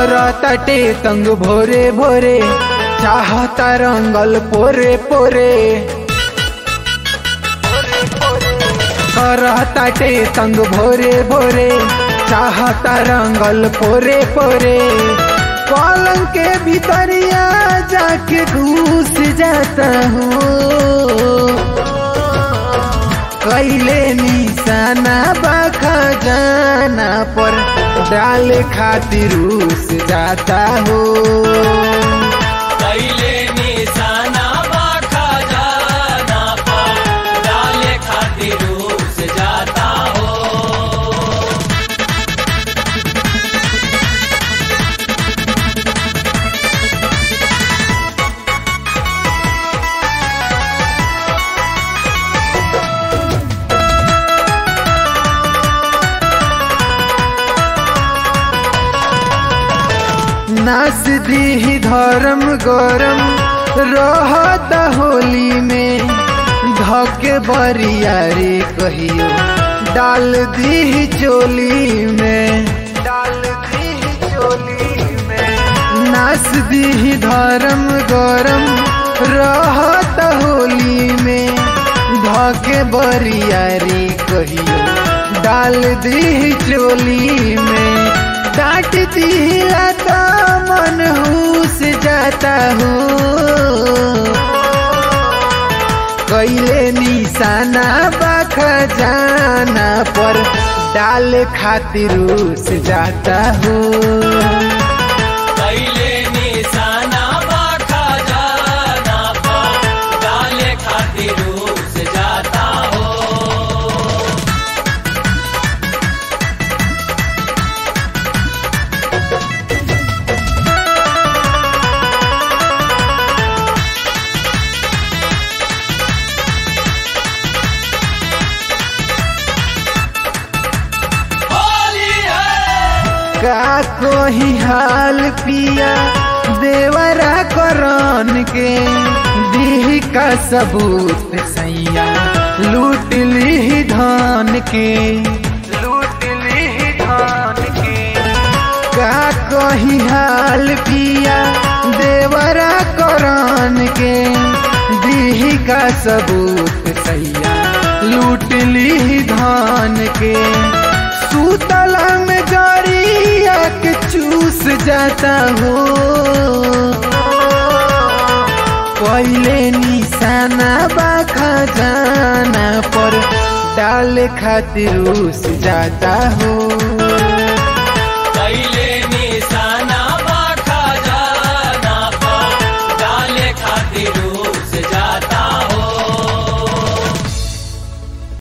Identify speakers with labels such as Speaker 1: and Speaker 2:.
Speaker 1: कर तटे तंग भोरे भोरे चाहता रंगल पोरे पोरे कर तटे तंग भोरे भोरे चाहता रंगल पोरे पोरे पलंग के भीतरिया जाके घुस जाता हूँ कैले निशाना बाखा जाना पर डाल खातिर रूस जाता हो
Speaker 2: कैले निशाना बाखा जाना पर डाले खातिर रूस जाता हो
Speaker 1: नाच दी धर्म गरम रहत होली में धके बरियारी कहियो डाल दी चोली में डाल दी चोली में नाच दी धर्म गरम रहत होली में धके बरियारी कहियो डाल दी चोली में डांट दिला तो मन हुस जाता हूँ कैले निशाना बाख जाना पर डाल खातिर रूस जाता हूँ
Speaker 2: कैले निशाना बाखा जाना पर डाले खातिर रूस जाता हो होली है
Speaker 1: का कोई हाल पिया देवरा करन के दी का सबूत सैया लूट ली धान के लूट ली धान के का कोई हाल पिया देवरा करन के दी का सबूत सैया लूट ली धान के सूतला में गाड़िया के चूस जाता हो पहले निशाना बाखा जाना पर डाल खातिर उस जाता हो